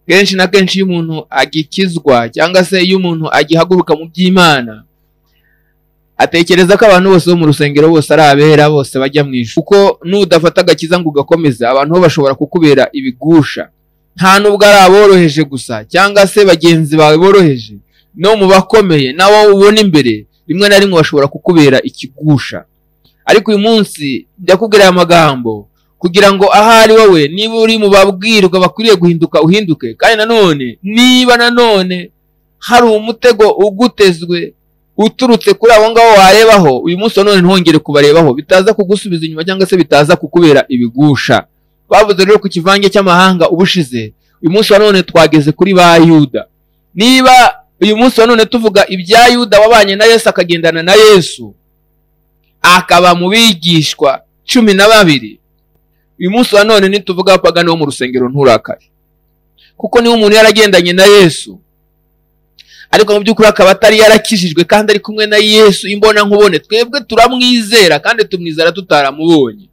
kenshi na kenshi iyo umuntu agikizwa cyangwa se iyo umuntu agihaguruka mu by'imana atekereza ko abantu bose bo mu rusengero bose ari abera bose bajya mu ijuru kuko n'udafata agakiza ngo ugakomeze abantu bo bashobora kukubera ibigusha nta nubwo ari aboroheje gusa cyangwa se bagenzi bawe boroheje no mu bakomeye nabo ubona imbere rimwe na rimwe bashobora kukubera ikigusha ariko uyu munsi ndakubwira aya magambo kugira ngo ahari wowe niba uri mu babwirwa bakwiriye guhinduka uhinduke kandi nanone niba nanone hari umutego ugutezwe uturutse kuri abo ngabo warebaho uyu munsi nanone ntongere kubarebaho bitaza kugusubiza inyuma cyangwa se bitaza kukubera ibigusha bavuze rero ku kivange cy'amahanga ubushize uyu munsi nanone twageze kuri ba yuda niba uyu munsi nanone tuvuga ibya yuda wabanye na yesu akagendana na yesu akaba mu bigishwa cumi na babiri uyu munsi wa none nituvuga pagani wo mu rusengero nturakare kuko niba umuntu yaragendanye na yesu ariko mu by'ukuri akaba atari yarakijijwe kandi ari kumwe na yesu imbona nkubone twebwe turamwizera kandi tumwizera tutaramubonye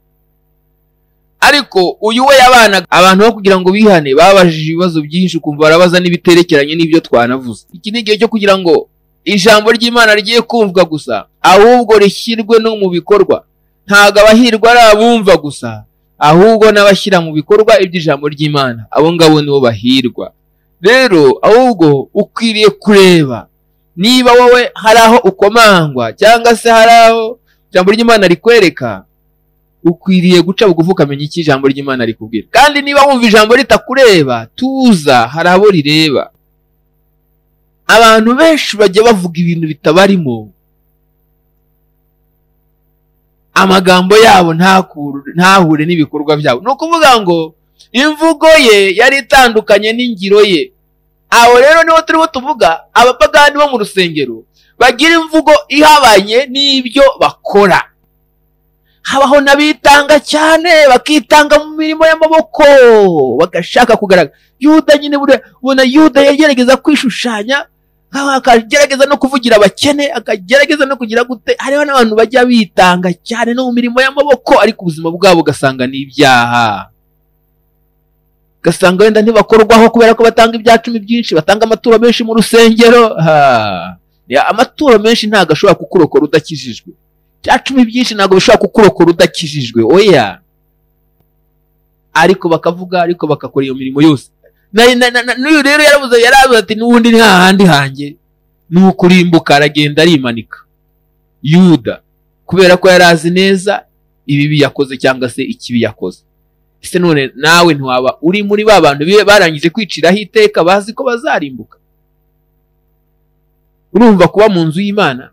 ariko uyu we yabanaga abantu bo kugira ngo bihane babajije ibibazo byinshi ukumva barabaza n'ibiterekeranye n'ibyo twanavuze iki ni igihe cyo kugira ngo ijambo ry'imana rigiye kumvwa gusa ahubwo rishyirwe no mu bikorwa ntabwo abahirwa ari abumva gusa ahubwo n'abashyira mu bikorwa iby'ijambo ry'imana abo ngabo nibo bahirwa rero ahubwo ukwiriye kureba niba wowe hari aho ukomangwa cyangwa se hari aho ijambo ry'imana rikwereka ukwiriye guca bugufi ukamenya iki ijambo ry'imana rikubwira kandi niba wumva ijambo ritakureba tuza hari abo rireba abantu benshi bajya bavuga ibintu bitabarimo amagambo yabo ntahure n'ibikorwa byabo ni ukuvuga ngo imvugo ye yari itandukanye n'ingiro ye aho rero niho turimo tuvuga abapagani bo mu rusengero bagira imvugo ihabanye n'ibyo bakora habaho n'abitanga cyane bakitanga mu mirimo y'amaboko bagashaka kugaragara yuda nyine ubona yuda yagerageza kwishushanya akagerageza no kuvugira abakene akagerageza no kugira gute hariho n'abantu bajya bitanga cyane no mu mirimo y'amaboko ariko ubuzima bwabo ugasanga ni ibyaha ugasanga wenda ntibakorwaho kubera ko batanga ibya cumi byinshi batanga amaturo menshi mu rusengero amaturo menshi ntabwo ashobora kukurokora udakijijwe ibya cumi byinshi ntabwo bishobora kukurokora udakijijwe oya ariko bakavuga ariko bagakora iyo mirimo yose n'uyu rero yarabuze yarabuze ati n'ubundi ni hahandi hanjye ni ukurimbuka aragenda arimanika yuda kubera ko yari azi neza ibibi yakoze cyangwa se ikibi yakoze ese none nawe ntiwaba uri muri ba bantu barangije kwiciraho iteka bazi ko bazarimbuka urumva kuba mu nzu y'imana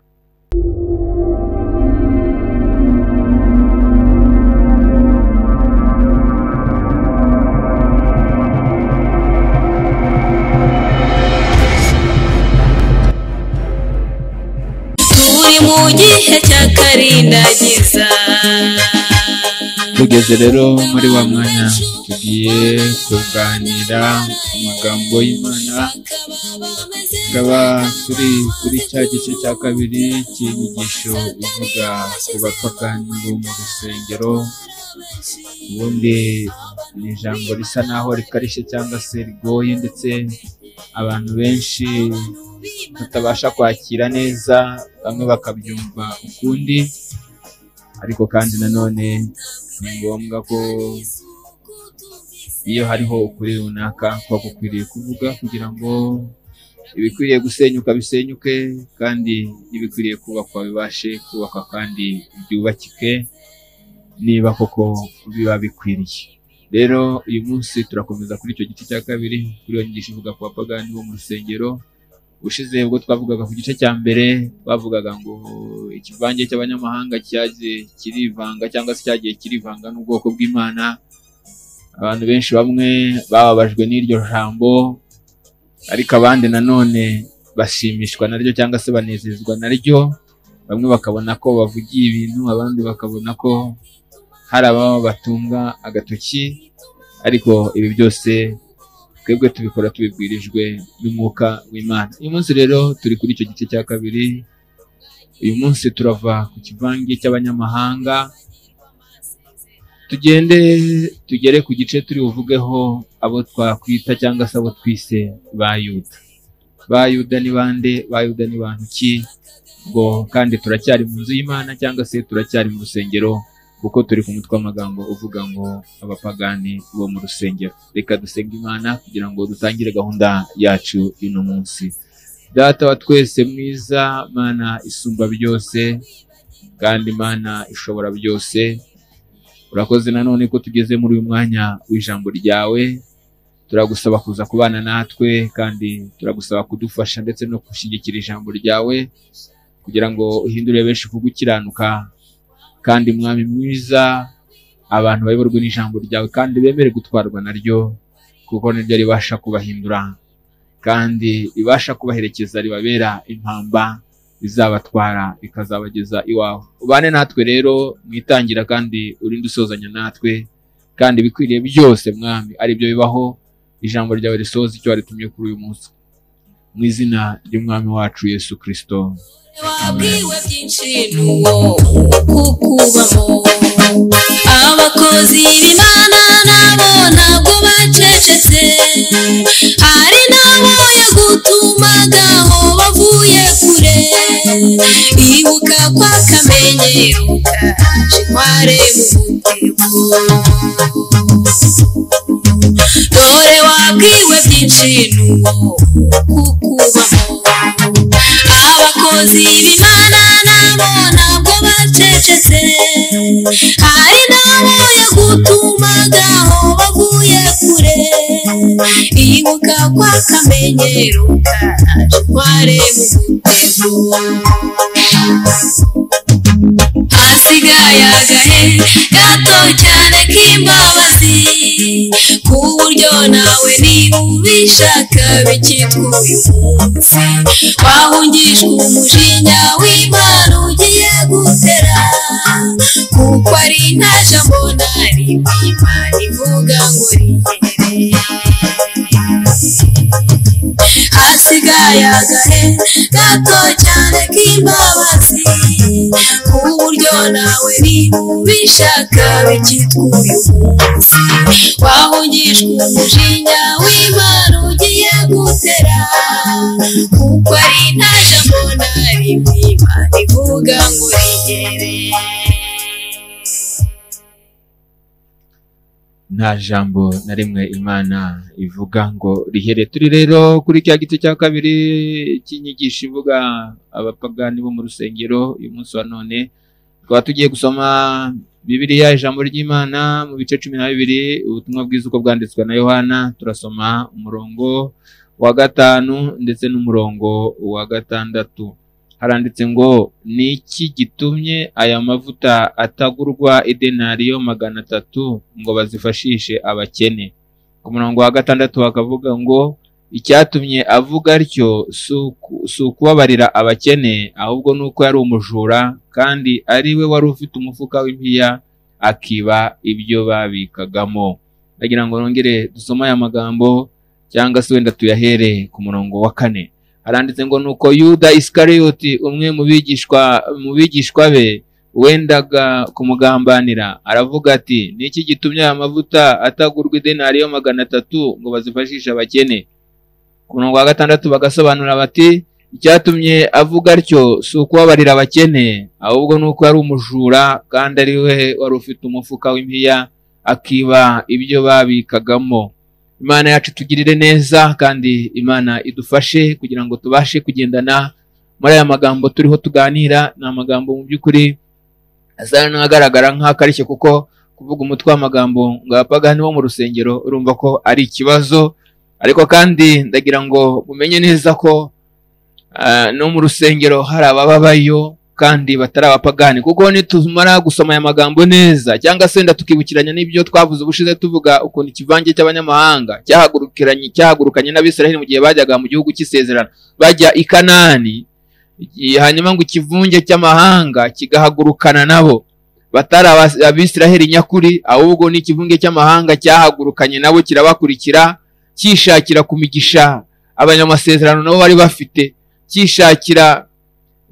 mu gihe cya karindagiza tugeze rero muri wa mwanya tugiye kuganira ku magambo y'imana tukaba turi kuri cya gice cya kabiri cy'inyigisho ivuga ku bapagani bo mu rusengero ubundi ni ijambo risa naho rikarishye cyangwa se rigoye ndetse abantu benshi tutabasha kwakira neza bamwe bakabyumva ukundi ariko kandi nanone ni ngombwa ko iyo hariho ukuri runaka kuba gukwiriye kuvuga kugira ngo ibikwiriye gusenyuka bisenyuke kandi ibikwiriye kubakwa bibashe kubakwa kandi byubakike niba koko biba bikwiriye rero uyu munsi turakomeza kuri icyo gice cya kabiri kuri iyo nyigisho ivuga ku bapagani bo mu rusengero ushize ubwo twavugaga ku gice cya mbere twavugaga ngo ikivange cy'abanyamahanga cyagiye kirivanga cyangwa se cyagiye kirivanga n'ubwoko bw'imana abantu benshi bamwe bababajwe n'iryo jambo ariko abandi nanone bashimishwa naryo cyangwa se banezezwa naryo bamwe bakabona ko bavugiye ibintu abandi bakabona ko hari ababa batunga agatoki ariko ibi byose twebwe tubikora tubibwirijwe n'umwuka w'imana uyu munsi rero turi kuri icyo gice cya kabiri uyu munsi turava ku kivange cy'abanyamahanga tugende tugere ku gice turi buvugeho abo twakwita cyangwa se abo twise ba yuda ba yuda ni bande ba yuda ni bantu ki ubwo kandi turacyari mu nzu y'imana cyangwa se turacyari mu rusengero kuko turi ku mutwe w'amagambo uvuga ngo abapagani bo mu rusengero reka dusenge imana kugira ngo dutangire gahunda yacu y'uno munsi data wa twese mwiza mana isumba byose kandi mana ishobora byose urakoze nanone ko tugeze muri uyu mwanya w'ijambo ryawe turagusaba kuza kubana natwe kandi turagusaba kudufasha ndetse no gushyigikira ijambo ryawe kugira ngo uhindure benshi ku gukiranuka kandi mwami mwiza abantu bayoborwe n'ijambo ryawe kandi bemere gutwarwa naryo kuko niryo ribasha kubahindura kandi ribasha kubaherekeza ribabera impamba rizabatwara rikazabageza iwawe ubane natwe rero mwitangira kandi urinde usozanya natwe kandi ibikwiriye byose mwami aribyo bibaho ijambo ryawe risohoza icyo waritumye kuri uyu munsi mu izina ry'umwami wacu yesu kirisito wabwiwe byinshi n'uwo kukubamo abakozi b'imana nabo ntabwo bacecetse hari n'abo yagutumagaho bavuye kure ibuka kwa kamenyero kaje kware mu mutego dore wabwiwe byinshi n'uwo kukubamo abakozi b'imana nabo ntabwo bacecetse hari n'abo yagutumagaho bavuye kure ibuka kwa kamenyero kaje kware mu mutego hasigaye agahe gato cyane k'imbabazi ku buryo nawe niba ubishaka bikitwa uyu munsi wahungishwa umujinya w'imana ugiye gutera kuko ari nta jambo na rimwe imana ivuga ngo rihere hasigaye agahe gato cyane k'imbabazi ku buryo nawe niba ubishaka bikitwa uyu munsi wahungishwa umujinya w'imana ugiye gutera kuko ari nta jambo na rimwe imana ivuga ngo rigere nta jambo na rimwe imana ivuga ngo rihere turi rero kuri cya gice cya kabiri cy'inyigisho ivuga abapagani bo mu rusengero uyu munsi wa none tukaba tugiye gusoma bibiliya ijambo ry'imana mu bice cumi na bibiri ubutumwa bwiza uko bwanditswe na yohana turasoma umurongo wa gatanu ndetse n'umurongo wa gatandatu haranditse ngo ni iki gitumye aya mavuta atagurwa idenariyo magana atatu ngo bazifashishe abakene ku murongo wa gatandatu bakavuga ngo icyatumye avuga atyo si ukubabarira abakene ahubwo ni uko yari umujura kandi ari we wari ufite umufuka w'impiya akiba ibyo babikagamo ndagira ngo nongere dusome aya magambo cyangwa se wenda tuyahere ku murongo wa kane haranditse ngo nuko yuda isikariyoti umwe mu bigishwa mu bigishwa be wendaga kumugambanira aravuga ati ni iki gitumye aya mavuta atagurwa idenariyo magana atatu ngo bazifashishe abakene ku murongo wa gatandatu bagasobanura bati icyatumye avuga atyo si ukubabarira abakene ahubwo ni uko yari umujura kandi ari we wari ufite umufuka w'impiya akiba ibyo babikagamo imana yacu tugirire neza kandi imana idufashe kugira ngo tubashe kugendana muri aya magambo turiho tuganira ni amagambo mu by'ukuri asa n'agaragara nk'akarishye kuko kuvuga umutwe w'amagambo ngo abapagani bo mu rusengero urumva ko ari ikibazo ariko kandi ndagira ngo mumenye neza ko ah, no mu rusengero hari abababayo kandi batari abapagani kuko nitumara gusoma aya magambo neza cyangwa se wenda tukibukiranya n'ibyo twavuze ubushize tuvuga ukuntu ikivange cy'abanyamahanga cyahagurukiranye cyahagurukanye n'abisiraheli mu gihe bajyaga mu gihugu cy'isezerano bajya i kanani i- hanyuma ngo ikivunge cy'amahanga kigahagurukana nabo batari aba- abisiraheli nyakuri ahubwo ni ikivunge cy'amahanga cyahagurukanye nabo kirabakurikira cyishakira ku migisha abanyamasezerano nabo bari bafite cyishakira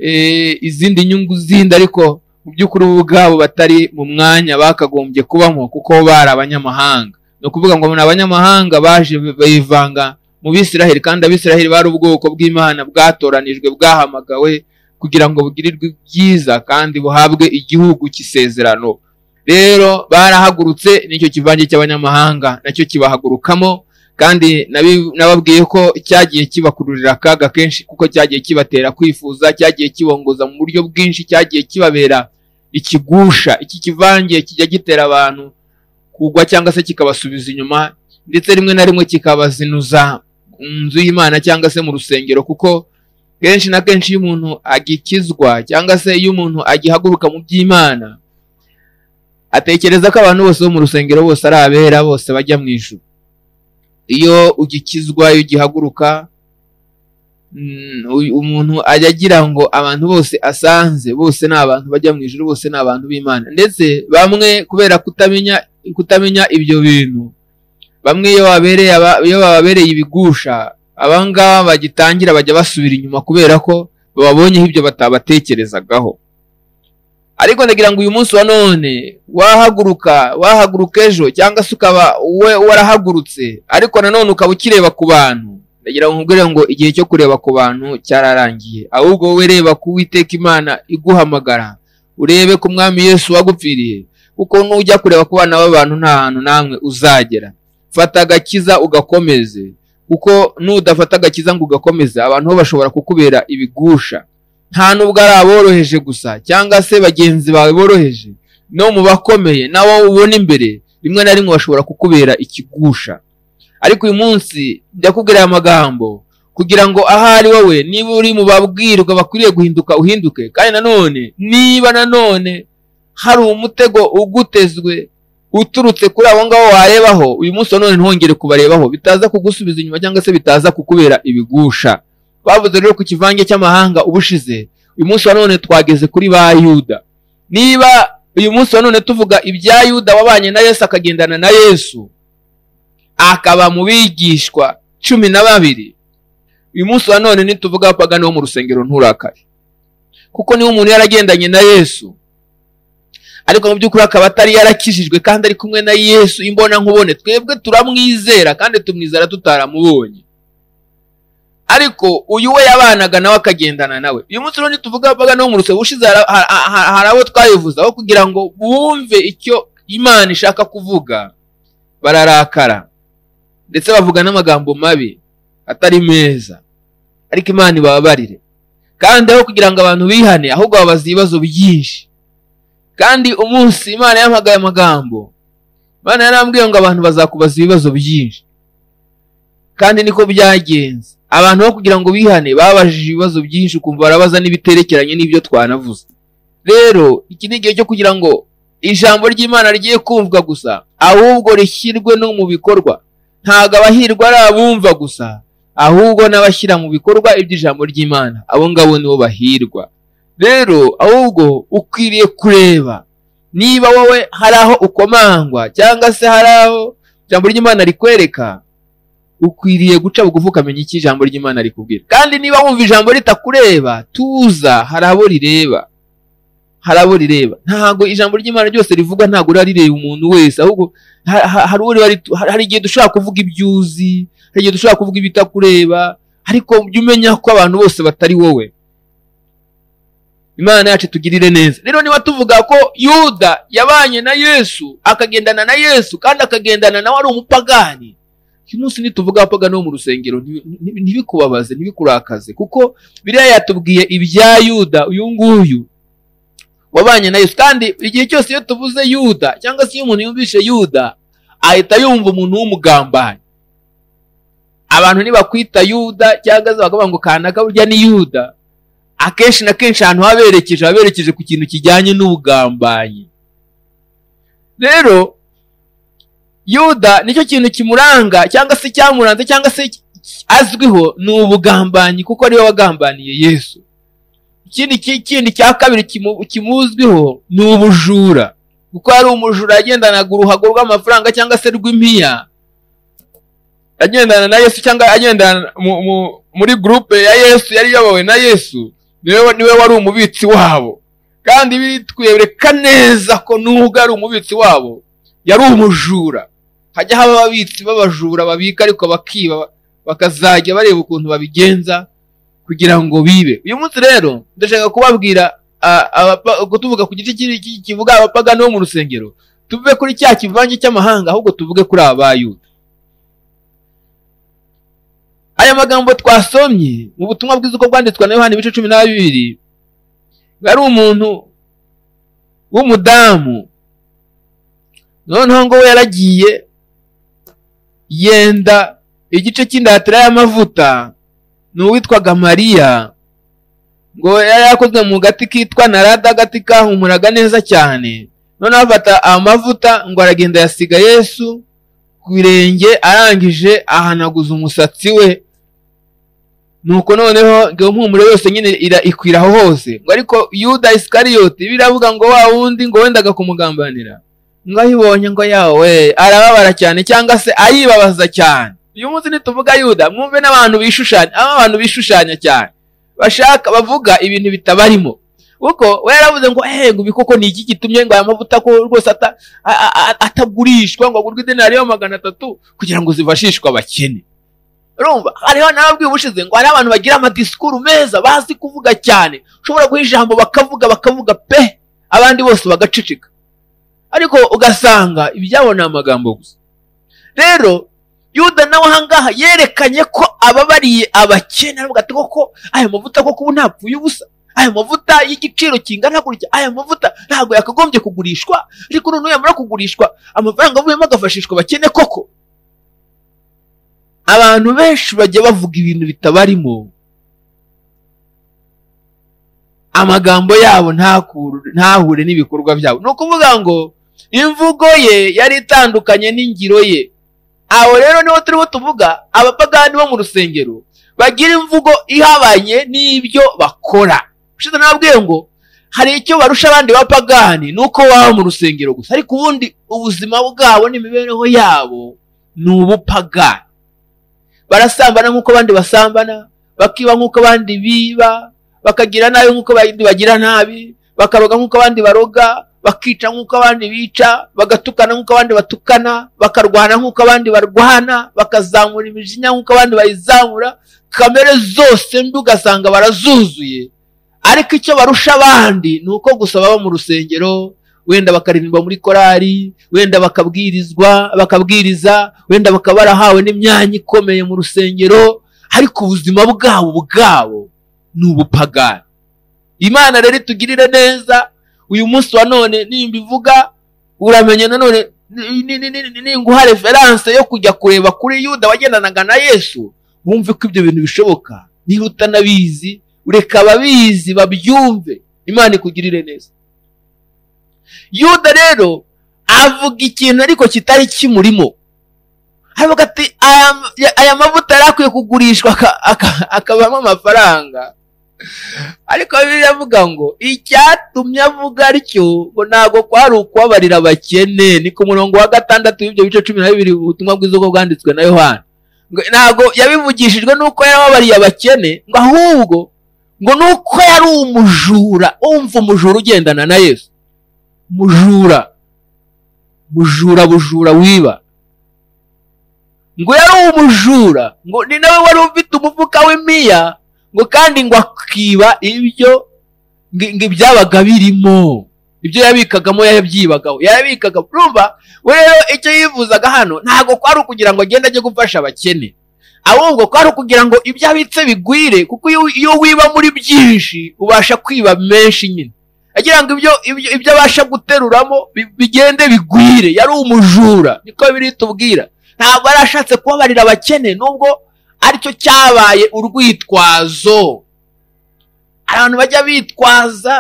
eh, izindi nyungu zindi ariko mu by'ukuri bo ubwabo batari mu mwanya bakagombye kubamo kuko bo bari abanyamahanga ni ukuvuga ngo ni abanyamahanga baje bivanga mu bisiraheli kandi abisiraheli bari ubwoko bw'imana bwatoranijwe bwahamagawe kugira ngo bugirirwe byiza kandi buhabwe igihugu cy'isezerano rero barahagurutse nicyo kivange cy'abanyamahanga nacyo kibahagurukamo kandi nababwiye ko cyagiye kibakururira akaga kenshi kuko cyagiye kibatera kwifuza cyagiye kibongoza mu buryo bwinshi cyagiye kibabera ikigusha iki kivange kijya gitera abantu kugwa cyangwa se kikabasubiza inyuma ndetse rimwe na rimwe kikabazinuza mu nzu y'imana cyangwa se mu rusengero kuko kenshi na kenshi iyo umuntu agikizwa cyangwa se iyo umuntu agihaguruka mu by'imana atekereza ko abantu bose bo mu rusengero bose ari abera bose bajya mu ijuru iyo ugikizwa iyo ugihaguruka umuntu ajya agira ngo abantu bose asanze bose ni abantu bajya mu ijuru bose ni abantu b'imana ndetse bamwe kubera kutamenya kutamenya ibyo bintu bamwe iyo bababereye ibigusha abangaba bagitangira bajya basubira inyuma kubera ko bababonyeho ibyo batabatekerezagaho ariko ndagira ngo uyu munsi wa none wahaguruka wahaguruka ejo cyangwa se ukaba we warahagurutse ariko nanone ukaba ukireba ku bantu ndagira ngo nkubwire ngo igihe cyo kureba ku bantu cyararangiye ahubwo wowe reba ku witeka imana iguhamagara urebe ku mwami yesu wagupfiriye kuko nujya kureba ku bana b'abantu nta hantu namwe uzagera fata agakiza ugakomeze kuko nudafata agakiza ngo ugakomeze abantu bo bashobora kukubera ibigusha nta nubwo ari aboroheje gusa cyangwa se bagenzi bawe boroheje no mu bakomeye nawe ubona imbere rimwe na rimwe bashobora kukubera ikigusha ariko uyu munsi ndakubwira aya magambo kugira ngo ahari wowe niba uri mu babwirwa bakwiriye guhinduka uhinduke kandi nanone niba nanone hari umutego ugutezwe uturutse kuri abo ngabo warebaho uyu munsi nanone ntihongere kubarebaho bitaza kugusubiza inyuma cyangwa se bitaza kukubera ibigusha bavuze rero ku kivange cy'amahanga ubushize uyu munsi wa none twageze kuri ba yuda niba uyu munsi wa none tuvuga ibya yuda wabanye na yesu akagendana na yesu akaba mu bigishwa cumi na babiri uyu munsi wa none nituvuga pagani wo mu rusengero nturakare kuko niba umuntu yaragendanye na yesu ariko mu by'ukuri akaba atari yarakijijwe kandi ari kumwe na yesu imbonankubone twebwe turamwizera kandi tumwizera tutaramubonye ariko uyu we yabanaga nawe akagendana nawe uyu munsi rero tuvuga baga no mu rusengero ushize hari abo twabivuze aho kugira ngo bumve icyo imana ishaka kuvuga bararakara ndetse bavuga n'amagambo mabi atari meza ariko imana ibabarire kandi aho kugira ngo abantu bihane ahubwo babaza ibibazo byinshi kandi umunsi imana yampagaye amagambo imana yarambwiye ngo abantu bazakubaza ibibazo byinshi kandi niko byagenze abantu bo kugira ngo bihane babajije ibibazo byinshi ukumva barabaza n'ibiterekeranye n'ibyo twanavuze rero iki ni igihe cyo kugira ngo ijambo ry'imana rigiye kumvwa gusa ahubwo rishyirwe no mu bikorwa ntabwo abahirwa ari abumva gusa ahubwo n'abashyira mu bikorwa iby'ijambo ry'imana abo ngabo nibo bahirwa rero ahubwo ukwiriye kureba niba wowe hari aho ukomangwa cyangwa se hari aho ijambo ry'imana rikwereka ukwiriye guca bugufi ukamenya icyo ijambo ry'imana rikubwira kandi niba wumva ijambo ritakureba tuza hari abo rireba hari abo rireba ntabwo ijambo ry'imana ryose rivuga ntabwo riba rireba umuntu wese ahubwo hari igihe dushobora kuvuga ibyo uzi hari igihe dushobora kuvuga ibitakureba ariko jya umenya ko abantu bose batari wowe imana yacu tugirire neza rero niba tuvuga ko yuda yabanye na yesu akagendana na yesu kandi akagendana nawe ari umupagani uyu munsi nituvuga apaga no mu rusengero ntibikubabaze ntibikurakaze kuko biriya yatubwiye ibya yuda uyu nguyu wabanye na yesu kandi igihe cyose iyo tuvuze yuda cyangwa se iyo umuntu yumvishe yuda ahita yumva umuntu w'umugambanyi abantu nibakwita yuda cyangwa se bakavuga ngo kanaka burya ni yuda akenshi na kenshi ahantu haberekeje haberekeje ku kintu kijyanye n'ubugambanyi rero yuda nicyo kintu kimuranga cyangwa se cyamuranze cyangwa se azwiho ni ubugambanyi kuko ariwe wagambaniye yesu ikindi kindi cya kabiri kimuzwiho ni ubujura kuko hari umujura yagendanaga uruhago rw'amafaranga cyangwa se rw'impiya agendana na yesu cyangwa agendana muri gurupe ya yesu yari iyobowe na yesu niwe wari umubitsi wabo kandi bitwereka neza ko nubwo ari umubitsi wabo yari umujura hajya haba ababitsi b'abajura babika ariko bakiba bakazajya bareba ukuntu babigenza kugira ngo bibe uyu munsi rero ndashaka kubabwira ah, abapa- ubwo tuvuga ku gice kiri- ki- kivuga abapagani bo mu rusengero tuve kuri cya kivange cy'amahanga ahubwo tuvuge kuri abayuda aya magambo twasomye mu butumwa bwiza uko bwanditswe na yohana ibice cumi na bibiri yari umuntu w'umudamu noneho ngo we yaragiye yenda igice cy'indatira y'amavuta ni uwitwaga mariya ngo yari yakozwe mu gati kitwa narada agati kahumuraga neza cyane noneho afata amavuta ngo aragenda yasiga yesu ku birenge arangije ahanaguza umusatsi we nuko noneho ngo impumuro yose nyine ira- ikwira aho hose ngo ariko yuda isikariyoti biravuga ngo wa wundi ngo wendaga kumugambanira ngo ayibonye ngo yawe arababara cyane cyangwa se ayibabaza cyane uyu munsi nituvuga yuda mwumve n'abantu bishushanya aho abantu bishushanya cyane bashaka bavuga ibintu bitabarimo kuko we yaravuze ngo eee ngo ibi koko ni iki gitumye ngo aya mavuta ko rwose ata- a- a- a- atagurishwa ngo agurwe idenariyo magana atatu kugira ngo zifashishwe abakene urumva hariho nababwiye ubushize ngo hari abantu bagira amadisikuru meza bazi kuvuga cyane ushobora guha ijambo bakavuga bakavuga pe abandi bose bagaceceka ariko ugasanga ibyabo ni amagambo gusa rero yuda nawe ahangaha yerekanye ko ababariye abakene aravuga ati koko aya mavuta koko ubu ntapfuye ubusa aya mavuta y'igiciro kingana gutya aya mavuta ntabwo yakagombye kugurishwa ariko noneho yamara kugurishwa amafaranga avuyemo agafashishwa abakene koko abantu benshi bajya bavuga ibintu bitabarimo amagambo yabo ntakuru- ntahure n'ibikorwa byabo ni ukuvuga ngo imvugo ye yari itandukanye n'ingiro ye aho rero niho turimo tuvuga abapagani bo mu rusengero bagira imvugo ihabanye n'ibyo bakora ushize nababwiye ngo hari icyo barusha abandi bapagani ni uko baba mu rusengero gusa ariko ubundi ubuzima bwabo n'imibereho yabo ni ubupagani barasambana nk'uko abandi basambana bakiba nk'uko abandi biba bakagira nabi nk'uko abandi bagira nabi bakaroga nk'uko abandi baroga bakica nk'uko abandi bica bagatukana nk'uko abandi batukana bakarwana nk'uko abandi barwana bakazamura imijinya nk'uko abandi bayizamura kamere zose mbi ugasanga barazuzuye ariko icyo barusha abandi ni uko gusa baba mu rusengero wenda bakaririmba muri korari wenda bakabwirizwa bakabwiriza wenda bakaba barahawe n'imyanya ikomeye mu rusengero ariko ubuzima bwabo bwabo ni ubupagani imana rero itugirire neza uyu munsi wa none nimba ivuga uramenye nanone ni- ni- ni- ni- ninguha referanse yo kujya kureba kuri yuda wagendanaga na yesu wumve ko ibyo bintu bishoboka niba utanabizi ureka ababizi babyumve imana ikugirire neza yuda rero avuga ikintu ariko kitari kimurimo aravuga ati "Aya- ya- aya mavuta yari akwiye kugurishwa aka- aka- akavamo amafaranga ariko bibiliya avuga ngo icyatumye avuga atyo ngo ntabwo kwari ukubabarira abakene ni ku murongo wa gatandatu w'ibyo bice cumi na bibiri ubutumwa bwiza ubwo bwanditswe na yohana Ngo ntabwo yabivugishijwe n'uko yarababariye abakene ngo ahubwo ngo ni uko yari umujura umva umujura ugendana na yesu mujura mujura bujura wiba ngo yari umujura ngo ni nawe wari ufite umufuka w'imiya ngo kandi ngo akiba ibyo ngo ngo ibyabaga birimo ibyo yabikagamo yabyibagaho yarabikaga urumva we rero icyo yifuzaga hano ntabwo kwari ukugira ngo agende ajye gufasha abakene ahubwo kwari ukugira ngo ibyo abitse bigwire kuko iyo iyo wiba muri byinshi ubasha kwiba menshi nyine agira ngo ibyo ibyo ibyo abasha guteruramo bi- bigende bigwire yari umujura niko biri tubwira ntabwo yari ashatse kubabarira abakene nubwo aricyo cyabaye urwitwazo hari abantu bajya bitwaza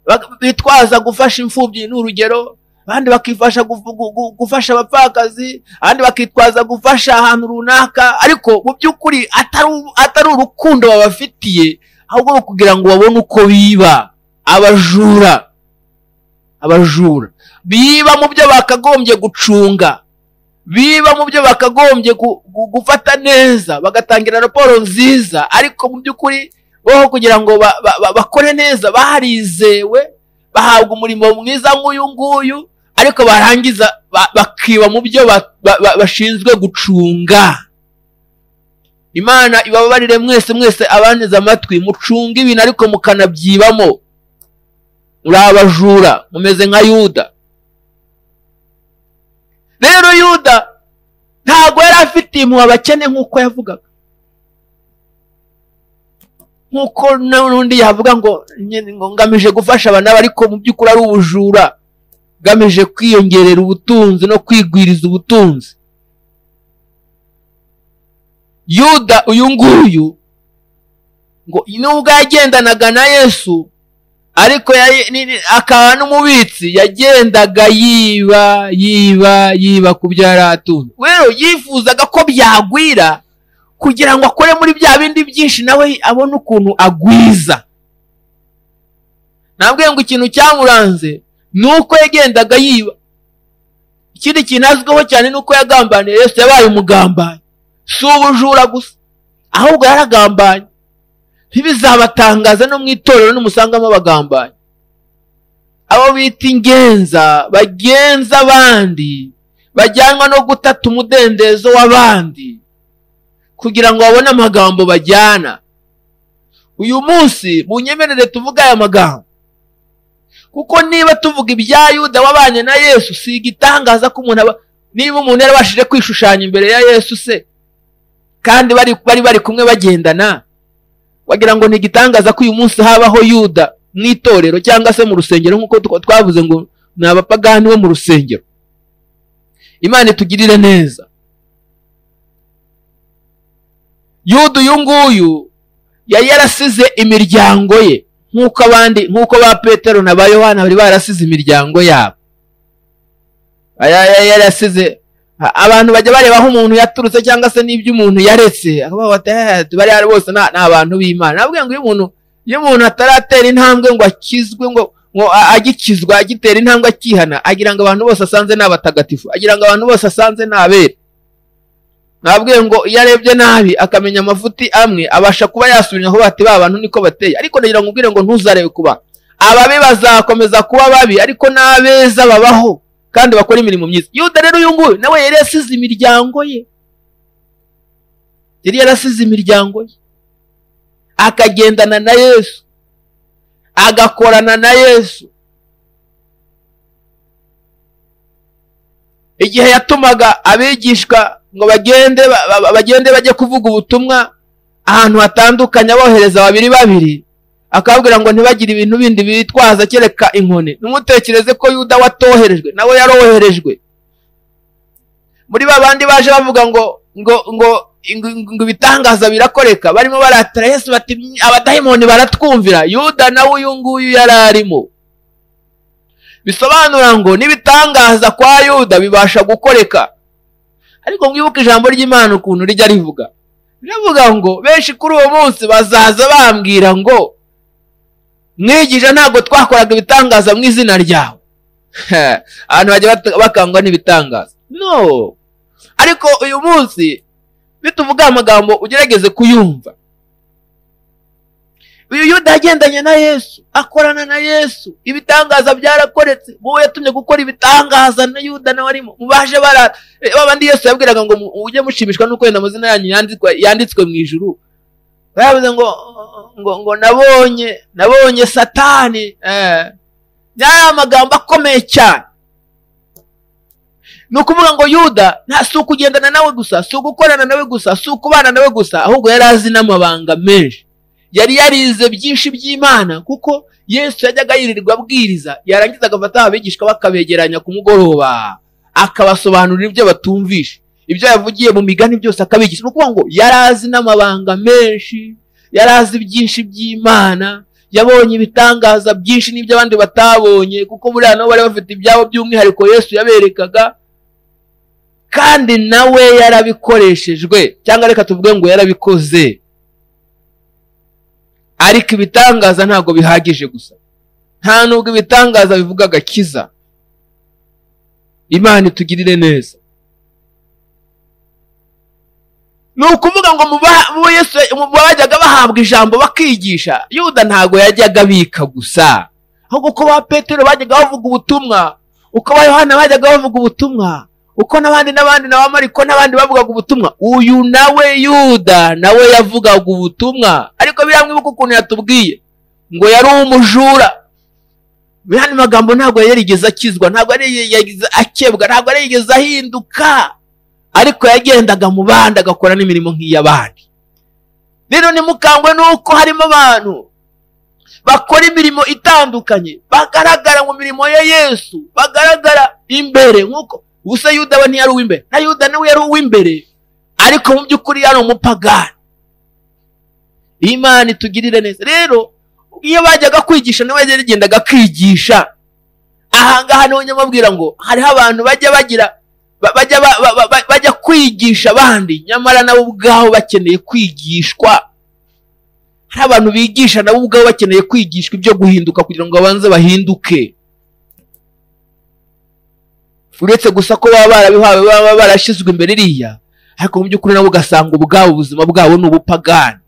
bak- bitwaza gufasha imfubyi ni urugero abandi bakifasha gufu- gu- gu- gufasha abapfakazi abandi bakitwaza gufasha ahantu runaka ariko mu by'ukuri atari u- atari urukundo babafitiye ahubwo ni ukugira ngo babone uko biba abajura abajura biba mu byo bakagombye gucunga biba mu byo bakagombye gu- gu- gufata neza bagatangira raporo nziza ariko mu by'ukuri bo kugira ngo ba- ba- ba- bakore neza barizewe bahabwa umurimo mwiza nk'uyu nguyu ariko barangiza ba- bakiba mu byo ba- ba- ba- bashinzwe gucunga imana ibabarire mwese mwese abanteze amatwi mucunga ibintu ariko mukanabyibamo muri abajura mumeze nka yuda rero yuda ntabwo yari afitiye impuhwe abakene nk'uko yavugaga nk'uko n'undi yavuga ngo "Nye- ngo ngamije gufasha abantu ariko mu by'ukuri ari ubujura ngamije kwiyongerera ubutunzi no kwigwiriza ubutunzi yuda uyu nguyu ngo nubwo yagendanaga na yesu ariko yari- ni- ni- akaba n'umubitsi yagendaga yiba yiba yiba ku byo yari atunze rero yifuzaga ko byagwira kugira ngo akore muri bya bindi byinshi nawe abone ukuntu agwiza nabwiye ngo ikintu cyamuranze ni uko yagendaga yiba ikindi kintu azwiho cyane ni uko yagambaniye yesu yabaye umugambanyi si ubujura gusa ahubwo yaragambanye ntibizabatangaza no mu itorero nimusangamo abagambanyi abo bita ingenza bagenza abandi bajyanwa no gutata umudendezo w'abandi kugira ngo babone amagambo bajyana uyu munsi munyemerere tuvuge aya magambo kuko niba tuvuga ibya yuda wabanye na yesu si igitangaza ko umuntu aba niba umuntu yarabashije kwishushanya imbere ya yesu se kandi bari bari bari kumwe bagendana wagira ngo ni igitangaza ko uyu munsi habaho yuda mu itorero cyangwa se mu rusengero nk'uko twa- twavuze ngo ni abapagani bo mu rusengero imana itugirire neza yuda uyu nguyu yari yarasize imiryango ye nk'uko abandi nk'uko ba petero na ba yohana bari barasize imiryango yabo Aya- aya- yarasize a- abantu bajya bareba aho umuntu yaturutse cyangwa se n'ibyo umuntu yaretse akavuga bati "Eh, bari hano bose ni ni abantu b'imana nabwiye ngo iyo umuntu iyo umuntu ataratera intambwe ngo akizwe ngo ngo a- agikizwa agitera intambwe akihana agira ngo abantu bose asanze ni abatagatifu agira ngo abantu bose asanze ni abera nabwiye ngo iyo arebye nabi akamenya amafuti amwe abasha kuba yasubira aho bati ba bantu niko bateye ariko nagira ngo ubwire ngo ntuzarebe kuba ababi bazakomeza kuba babi ariko n'abeza babaho kandi bakora imirimo myiza yuda rero uyu nguyu nawe yari yasize imiryango ye yari yarasize imiryango ye akagendana na yesu agakorana na yesu igihe yatumaga abigishwa ngo bagende ba- ba- bagende bajye kuvuga ubutumwa ahantu hatandukanye abohereza babiri babiri akababwira ngo ntibagire ibintu bindi bitwaza kereka inkoni ntimutekereze ko yuda watoherejwe nawe yaroherejwe muri ba bandi baje bavuga ngo ngo ngo ngo ngo ibitangaza birakoreka barimo baratira yesu bati abadayimoni baratwumvira yuda nawe uyu nguyu yari arimo bisobanura ngo n'ibitangaza kwa yuda bibasha gukoreka ariko mwibuke ijambo ry'imana ukuntu rijya rivuga riravuga ngo benshi kuri uwo munsi bazaza bambwira ngo mwigisha ntabwo twakoraga ibitangaza mu izina ryawe abantu bajya bat- bakangwa n'ibitangaza no ariko uyu munsi bituvuga amagambo ugerageze kuyumva uyu yuda yagendanye na yesu akorana na yesu ibitangaza byarakoretse wowe yatumye gukora ibitangaza na yuda nawe arimo mubashe bara eh, babandi yesu yabwiraga ngo mu- mujye mushimishwa nuko yenda amazina yanyu yanditswe- yanditswe mu ijuru bavuze ngo ngo ngo nabonye nabonye satani eh, yari amagambo akomeye cyane ni ukuvuga ngo yuda nta si ukugendana nawe gusa si ugukorana nawe gusa si ukubana nawe gusa ahubwo yari azi n'amabanga menshi yari yarize byinshi by'imana kuko yesu yajyaga yirirwa abwiriza yarangiza agafata abigishwa bakabegeranya ku mugoroba akabasobanurira ibyo batumvisha ibyo yavugiye mu migani byose akabigisha ni ukuvuga ngo yari azi n'amabanga menshi yari azi byinshi by'imana yabonye ibitangaza byinshi n'ibyo abandi batabonye kuko buriya nabo bari bafite ibyabo by'umwihariko yesu yaberekaga kandi nawe yarabikoreshejwe cyangwa reka tuvuge ngo yarabikoze ariko ibitangaza ntabwo bihagije gusa nta nubwo ibitangaza bivuga agakiza imana itugirire neza ni ukuvuga ngo mu ba- mu Yesu mu bajyaga bahabwa ijambo bakigisha yuda ntabwo yajyaga abika gusa ahubwo uko ba petero bajyaga bavuga ubutumwa uko ba yohana bajyaga bavuga ubutumwa uko n'abandi n'abandi na ba mariko n'abandi bavugaga ubutumwa uyu nawe yuda nawe yavugaga ubutumwa ariko biramwibuka ukuntu yatubwiye ngo yari umujura biriya ni magambo ntabwo yarigeze akizwa ntabwo yarigeze akebwa ntabwo yarigeze ahinduka ariko yagendaga mu bandi agakora n'imirimo nk'iy'abandi rero nimukangwe nuko harimo abantu bakora imirimo itandukanye bagaragara mu mirimo ya yesu bagaragara imbere nk'uko gusa yuda we ntiyari uw'imbere na yuda nawe yari uw'imbere ariko mu by'ukuri yari umupagani imana itugirire neza rero iyo bajyaga kwigisha nawe yarigendaga kwigisha ahangaha niho nyamubwira ngo hariho abantu bajya bagira ba- bajya ba- ba- ba- ba- bajya kwigisha abandi nyamara nabo ubwabo bakeneye kwigishwa hari abantu bigisha nabo ubwabo bakeneye kwigishwa ibyo guhinduka kugira ngo babanze bahinduke uretse gusa ko baba barabihawe baba barashyizwe imbere iriya ariko mu by'ukuri nabo ugasanga ubwabo ubuzima bwabo ni ubupagani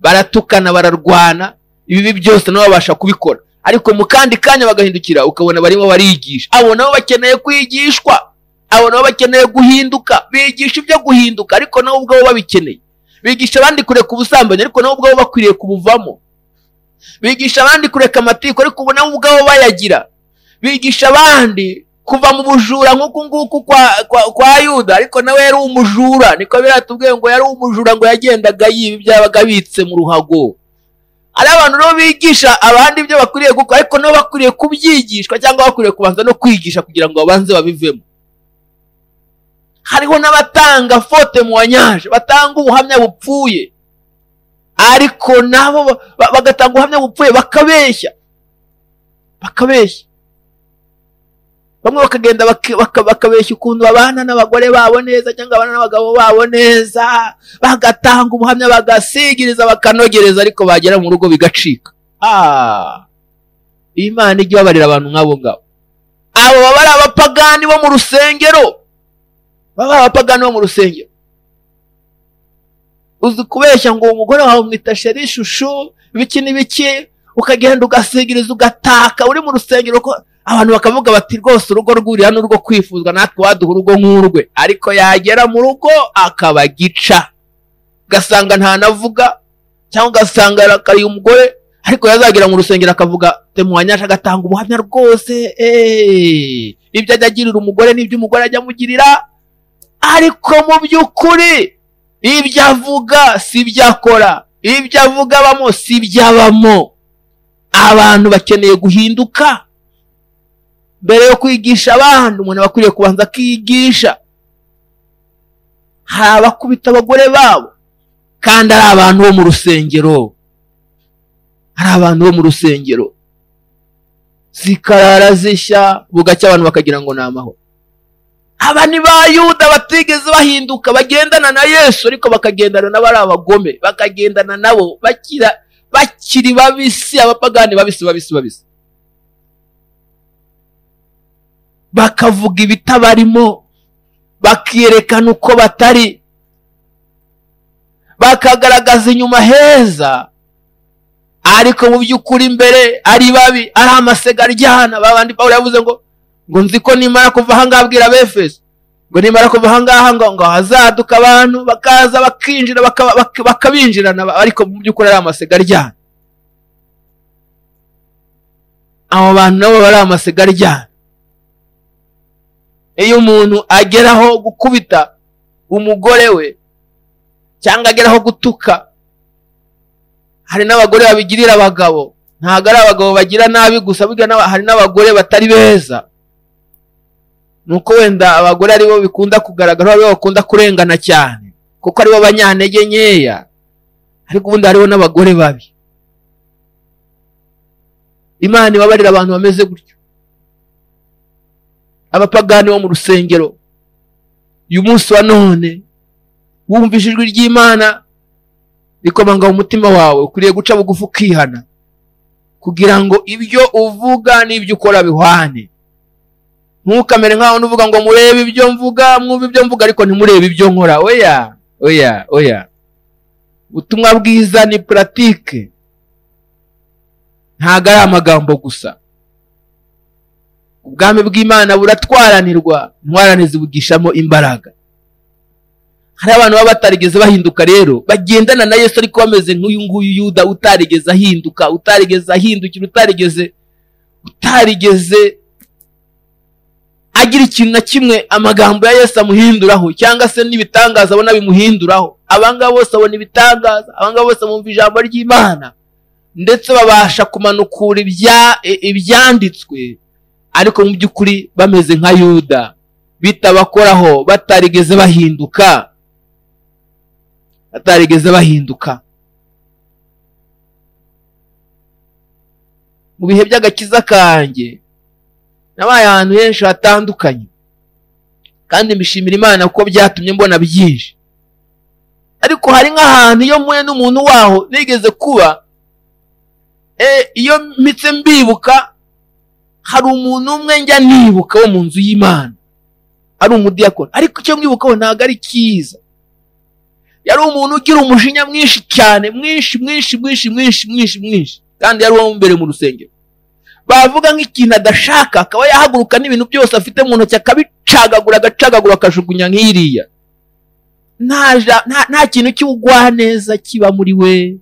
baratukana bararwana ibibi byose nabo babasha kubikora ariko mu kandi kanya bagahindukira ukabona barimo barigisha abo nabo bakeneye kwigishwa abo nabo bakeneye guhinduka bigisha ibyo guhinduka ariko nabo ubwabo babikeneye bigisha abandi kureka ubusambanyi ariko nabo ubwabo bakwiriye kubuvamo bigisha abandi kureka amatiku ariko ubu nabo ubwabo bayagira bigisha abandi kuva mu bujura nk'uku nguku kwa, kwa, kwa yuda ariko nawe yari umujura niko biratubwiye ngo yari umujura ngo yagendaga yiba ibyabaga abitse mu ruhago hari abantu rero bigisha abandi ibyo bakwiriye gukora ariko nabo bakwiriye kubyigishwa cyangwa bakwiriye kubanza no kwigisha kugira ngo babanze babivemo hariho n'abatanga fote muwanyaje batanga ubuhamya bupfuye ariko nabo ba- ba- bagatanga ubuhamya bupfuye bakabeshya bakabeshya bamwe bakagenda baka- baka- bakabeshya ukuntu babana n'abagore babo neza cyangwa babana n'abagabo babo neza bagatanga ubuhamya bagasigiriza bakanogereza ariko bagera mu rugo bigacika Ah! imana ijya ibabarira abantu nk'abo ngabo abo baba ari abapagani bo mu rusengero baba abapagani bo mu rusengero uzi kubeshya ngo uwo mugore wawe umwita sheri ishusho biki n'ibiki ukagenda ugasigiriza ugataka uri mu rusengero ko abantu bakavuga bati rwose urugo rw'uriya ni urwo kwifuzwa natwe waduha urugo nk'urwe ariko yagera mu rugo akaba gica ugasanga ntanavuga cyangwa ugasanga arakariye umugore ariko yazagera mu rusengero akavuga temuwanyasha agatanga ubuhamya rwose eh, ibyo ajya agirira umugore n'ibyo umugore ajya amugirira ariko mu by'ukuri ibyo avuga si ibyo akora ibyo avuga abamo si ibyo abamo abantu bakeneye guhinduka mbere yo kwigisha abandi umuntu aba akwiriye kubanza akigisha hari abakubita abagore babo kandi ari abantu bo mu rusengero hari abantu bo mu rusengero zikarara zishya bugacya abantu bakagira ngo ni amahoro aba ni ba yuda batigeze bahinduka bagendana na yesu ariko bakagendana n'abari abagome bakagendana nabo bakira bakiri babisi abapagani babisi babisi babisi bakavuga ibitabarimo bakerekana uko batari bakagaragaza inyuma heza ariko mu by'ukuri imbere ari babi ari amasegaryana babandi pawulo yavuze ngo ngo nzi ko nimara kuva ahangaha abwira abefeso ngo nimara kuva ahangaha ngo ngo hazaduka abantu bakaza bakinjira bakaba- bak- bakabinjirana ariko mu by'ukuri ari amasegaryana abo bantu nabo bari amasegaryana iyo umuntu ageraho gukubita umugore we cyangwa ageraho gutuka hari n'abagore babigirira abagabo ntabwo ari abagabo bagira nabi gusa burya n'aba- hari n'abagore batari beza nuko wenda abagore aribo bikunda kugaragara aribo bakunda kurengana cyane kuko aribo banyantege nkeya ariko ubundi hariho n'abagore babi imana ibabarira abantu bameze gutyo abapagani bo mu rusengero uyu munsi wa none wumvise ijwi ry'imana rikomanga mu mutima wawe ukwiriye guca bugufi ukihana kugira ngo ibyo uvuga n'ibyo ukora bihwane ntukamere nk'aho uvuga ngo murebe ibyo mvuga mwumve ibyo mvuga ariko ntimurebe ibyo nkora weya oya oya ubutumwa bwiza ni puratike ntabwo ari amagambo gusa ubwami bw'imana buratwaranirwa intwarane zibugishamo imbaraga hari abantu baba batarigeze bahinduka rero bagendana na yesu ariko bameze nk'uyu nguyu yuda utarigeze ahinduka utarigeze ahindukira utarigeze utarigeze agira ikintu na kimwe amagambo ya yesu amuhinduraho cyangwa se n'ibitangaza abona bimuhinduraho abangaba bose abona ibitangaza abangaba bose bumva ijambo ry'imana ndetse babasha kumanukura ibya- i- ibyanditswe ariko mu by'ukuri bameze nka yuda bitabakoraho batarigeze bahinduka batarigeze bahinduka mu bihe by'agakiza kanjye nabaye ahantu henshi hatandukanye kandi mbishimira imana kuko byatumye mbona byinshi ariko hari nk'ahantu iyo mpuye n'umuntu waho nigeze kuba eh, iyo mpitse mbibuka hari umuntu umwe njya nibuka wo mu nzu y'imana ari umudiyakoni ariko icyo mwibukaho ntabwo ari cyiza yari umuntu ugira umujinya mwinshi cyane mwinshi mwinshi mwinshi mwinshi mwinshi mwinshi kandi yari uwo imbere mu rusengero bavuga nk'ikintu adashaka akaba yahaguruka n'ibintu byose afite mu ntoki akabicagagura agacagagura akajugunya nk'iriya nta ja- nta- nta kintu cy'ubugwaneza kiba muri we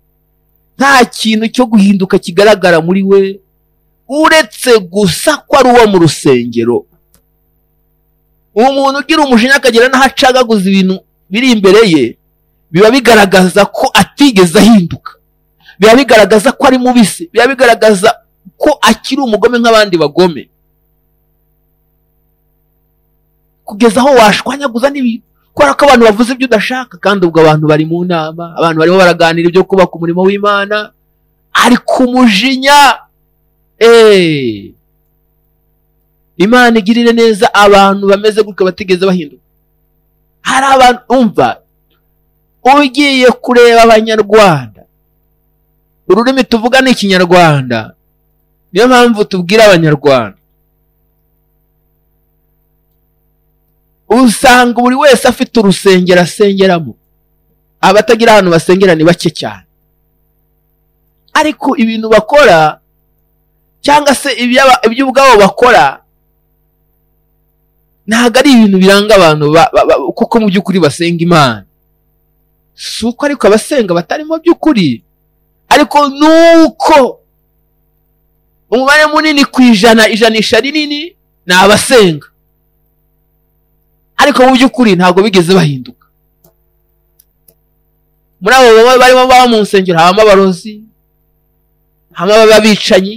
nta kintu cyo guhinduka kigaragara muri we uretse gusa ko ari uwo mu rusengero uwo muntu ugira umujinya akagira n'aho acagaguza ibintu biri imbere ye biba bigaragaza ko atigeze ahinduka biba bigaragaza ko ari mubisi biba bigaragaza ko akiri umugome nk'abandi bagome kugeza aho washwanyaguza n'ibintu kubera ko abantu bavuze ibyo udashaka kandi ubwo abantu bari mu nama abantu barimo baraganira ibyo kubaka umurimo w'imana ari kumujinya Eh. imana igirire neza abantu bameze gutya batigeze bahinduka hari abantu umva ugiye kureba abanyarwanda ururimi tuvuga ni ikinyarwanda niyo mpamvu tubwira abanyarwanda usanga buri wese afite urusengero asengeramo abatagira ahantu basengera ni bake cyane ariko ibintu bakora cyangwa se iby'aba- iby'ubwabo bakora ntabwo ari ibintu biranga abantu ba- ba- ba- kuko mu by'ukuri basenga imana si uko ariko abasenga batari mu by'ukuri ariko ni uko umubare munini ku ijana ijanisha rinini ni abasenga ariko mu by'ukuri ntabwo bigeze bahinduka muri abo baba barimo baba mu nsengero habamo abarozi habamo ababicanyi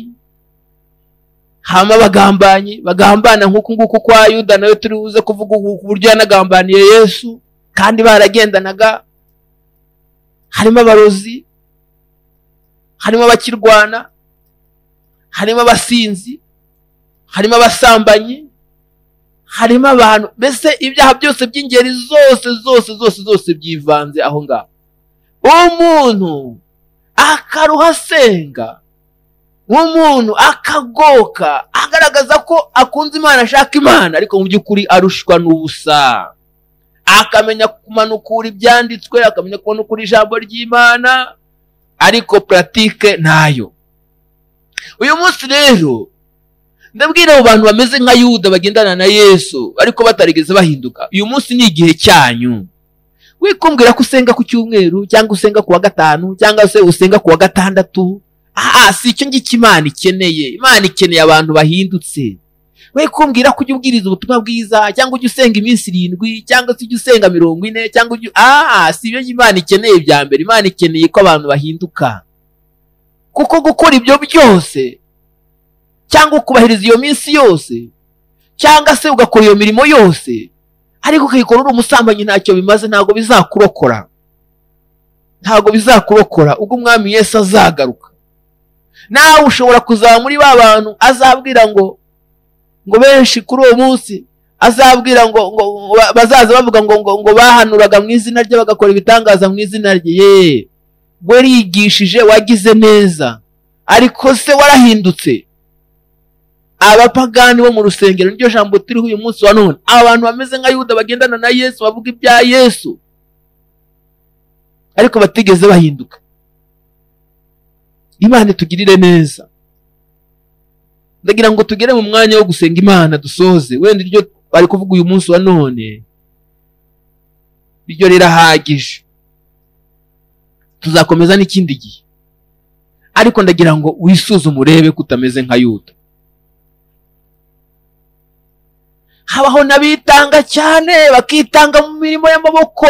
hama abagambanye bagambana nk'uku nguku kwa yuda nawe turi buze kuvuga ubu ku buryo yanagambaniye yesu kandi baragendanaga harimo abarozi harimo abakirwana harimo abasinzi harimo abasambanyi harimo abantu mbese ibyaha byose by'ingeri zose zose zose zose byivanze aho ngaho umuntu akaruha asenga nk'umuntu akagoka agaragaza ko akunze imana ashaka imana ariko mu by'ukuri arushwa n'ubusa akamenya kumanukura ibyanditswe akamenya kumanukura ijambo ry'imana ariko puratike ntayo uyu munsi rero ndabwira abo bantu bameze nka yuda bagendana na yesu ariko batarigeze bahinduka uyu munsi ni igihe cyanyu wikumbwira ko usenga ku cyumweru cyangwa usenga ku wa gatanu cyangwa se usenga ku wa gatandatu aha si icyo ngicyo imana ikeneye imana ikeneye abantu bahindutse we kumbwira ko ujya ubwiriza ubutumwa bwiza cyangwa ujya usenga iminsi irindwi cyangwa se ujya usenga mirongo ine cyangwa ujya aha si ibyo imana ikeneye bya mbere imana ikeneye ko abantu bahinduka kuko gukora ibyo byose cyangwa kubahiriza iyo minsi yose cyangwa se ugakora iyo mirimo yose ariko ukayikora uri umusambanyi ntacyo bimaze ntabwo bizakurokora ntabwo bizakurokora ubwo umwami yesu azagaruka nawe ushobora kuzaba muri ba bantu azabwira ngo ngo benshi kuri uwo munsi azabwira ngo ngo ngo ba- bazaza bavuga ngo ngo ngo bahanuraga mu izina rye bagakora ibitangaza mu izina rye yeee we rigishije wagize neza ariko se warahindutse abapagani bo mu rusengero niryo jambo turiho uyu munsi wa none abantu bameze nka yuda bagendana na yesu bavuga ibya yesu ariko batigeze bahinduka imana itugirire neza ndagira ngo tugere mu mwanya wo gusenga imana dusoze wenda iryo bari kuvuga uyu munsi wa none iryo rirahagije tuzakomeza n'ikindi gihe ariko ndagira ngo wisuzume urebe ko utameze nka yuda habaho n'abitanga cyane bakitanga mu mirimo y'amaboko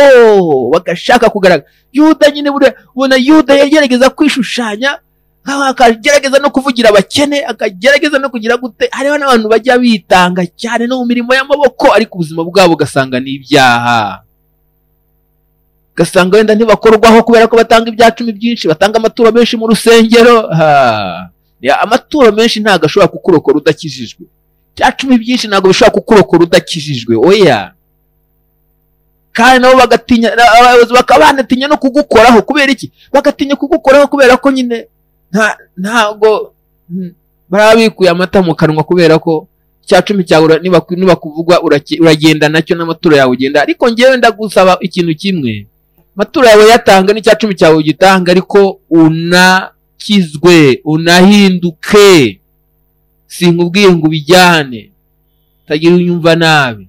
bagashaka kugaragara yuda nyine buriya ubona yuda yagerageza kwishushanya nk'aho akagerageza no kuvugira abakene akagerageza no kugira gute hariho n'abantu bajya bitanga cyane no mu mirimo y'amaboko ariko ubuzima bwabo ugasanga ni ibyaha ugasanga wenda ntibakorwaho kubera ko batanga ibya cumi byinshi batanga amaturo menshi mu rusengero amaturo menshi ntabwo ashobora kukurokora udakijijwe bya cumi byinshi ntabwo bishobora kukurokora udakijijwe oya kandi nabo bagatinya abayobozi bakaba banatinya no kugukoraho kubera iki bagatinya kugukoraho kubera ko nyine ntabwo barabikuye amata mu kanwa kubera ko cya cumi cyawe nibakuvugwa uragenda nacyo n'amaturo yawe ugenda ariko ngewe ndagusaba ikintu kimwe amaturo yawe yatanga n'icya cumi cyawe ugitanga ariko unakizwe unahinduke sinkubwiye ngo ubijyane utagira unyumva nabi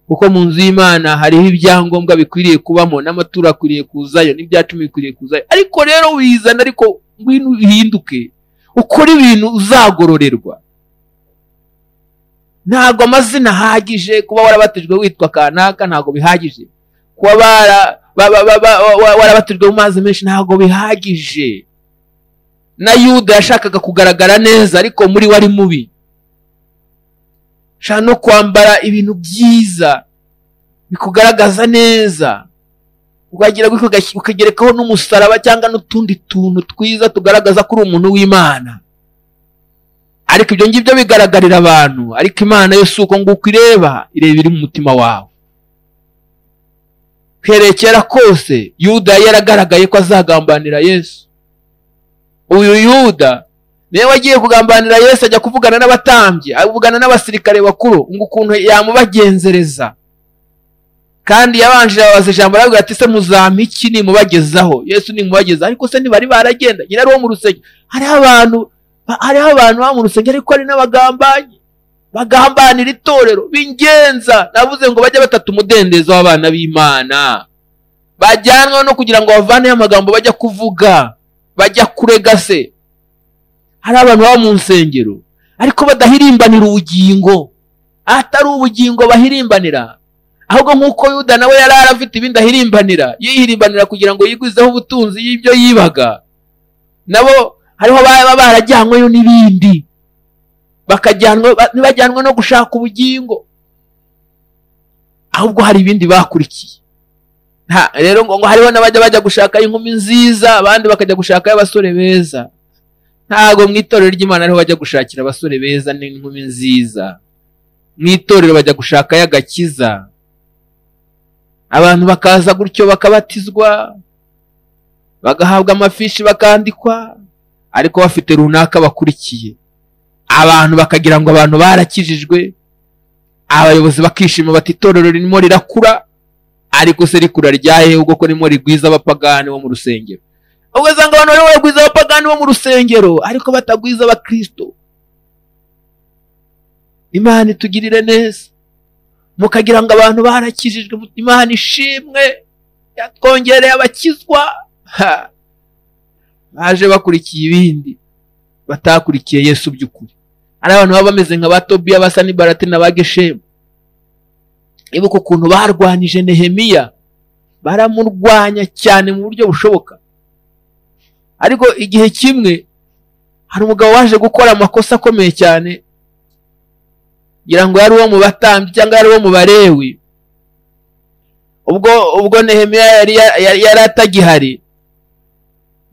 kuko mu nzu y'imana hariho ibyangombwa bikwiriye kubamo n'amaturo akwiriye kuzayo n'ibya cumi bikwiriye kuzayo ariko rero wizana ariko ngwino uhinduke ukore ibintu uzagororerwa ntabwo amazina ahagije kuba warabatijwe witwa kanaka ntabwo bihagije kuba warabatijwe mu mazi menshi ntabwo bihagije na yuda yashakaga kugaragara neza ariko muri we ari mubi ushobora no kwambara ibintu byiza bikugaragaza neza ukagira ukagerekaho n'umusaraba cyangwa n'utundi tuntu twiza tugaragaza ko uri umuntu w'imana ariko ibyo ngibyo bigaragarira abantu ariko imana yo si uko nguko ireba ireba iri mu mutima wawe kwerekera kose yuda yaragaragaye ko azagambanira yesu uyu yuda niwe wagiye kugambanira yesu ajya kuvugana n'abatambyi avugana n'abasirikare bakuru ngo ukuntu yamubagenzereza kandi yabanje ababaza ijambo arabwira ati se muzampiki nimubagezaho yesu nimubagezaho ariko se ntibari baragenda nyine ari wo mu rusengero hariho abantu hariho abantu baba mu rusengero ariko hari n'abagambanyi bagambanira itorero b'ingenza navuze ngo bajye batata umudendezo w'abana b'imana bajyanwa no kugira ngo bavaneho amagambo bajya kuvuga bajya kurega se hari abantu baba mu nsengero ariko badahirimbanira ubugingo atari ubugingo bahirimbanira ahubwo nk'uko yuda nawe yari arafite ibindi ahirimbanira yihirimbanira kugira ngo yigwizeho ubutunzi y'ibyo yibaga nabo hariho baba barajyanyweyo n'ibindi ntibajyanwe no gushaka ubugingo ahubwo hari ibindi bakurikiye rero ngo hariho n'abajya bajya gushaka inkumi nziza abandi bakajya gushaka abasore beza ntabwo mu itorero ry'imana ariho bajya gushakira abasore beza n'inkumi nziza mu itorero bajya gushaka y'agakiza abantu bakaza gutyo bakabatizwa bagahabwa amafishi bakandikwa ariko bafite runaka bakurikiye abantu bakagira ngo abantu barakijijwe abayobozi bakishima bati itorero ririmo rirakura ariko se rikura rya ubwo ko ririmo rigwiza abapagani bo mu rusengero ubwo usanga abantu barimo baragwiza abapagani bo mu rusengero ariko batagwiza abakirisito imana itugirire neza mukagira ngo abantu barakijijwe imana ishimwe yatwongereye abakizwa baje bakurikiye ibindi batakurikiye yesu by'ukuri hari abantu baba bameze nka ba tobiya basa n'ibarate na ba geshemu ibuka ukuntu barwanije nehemiya baramurwanya cyane mu buryo bushoboka ariko igihe kimwe hari umugabo waje gukora amakosa akomeye cyane ngira ngo yari uwo mu batambyi cyangwa yari uwo mu barewi ubwo ubwo nehemiya yari atagihari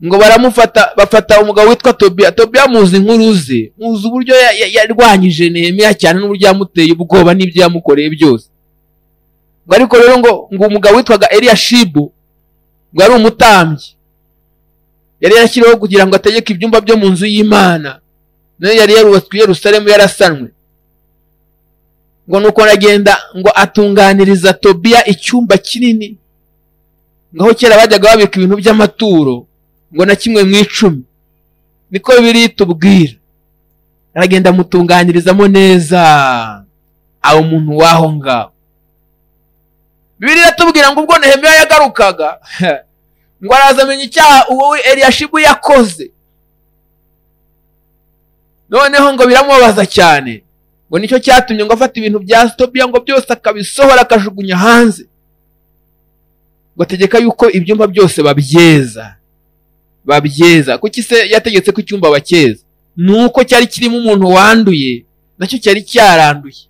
ngo baramufata bafata umugabo witwa tobiya tobiya muzi inkuru ze muzi uburyo yarwanyije nehemiya cyane n'uburyo yamuteye ubwoba n'ibyo yamukoreye byose ngo ariko rero ngo ngo umugabo witwaga Eliyashibu ngo ari umutambyi yari yarashyiriweho kugira ngo ategeke ibyumba byo mu nzu y'imana nayo yari yarubatswe i Yerusalemu yarasanwe ngo nuko aragenda ngo atunganiriza tobiya icyumba kinini ngaho kera bajyaga babika ibintu by'amaturo ngo na kimwe mu icumi niko biri tubwira aragenda amutunganyirizamo neza aho umuntu w'aho ngaho bibiri iratubwira ngo ubwo nehemiya yagarukaga ngo arazamenya icyaha uwo eriyashibu yakoze noneho ngo biramubabaza cyane ngo nicyo cyatumye ngo afata ibintu bya sitobiya ngo byose akabisohora akajugunya hanze ngo ategeka yuko ibyumba byose babyeza babyeza kuki se yategetse ko icyumba bakeza ni uko cyari kirimo umuntu wanduye nacyo cyari cyaranduye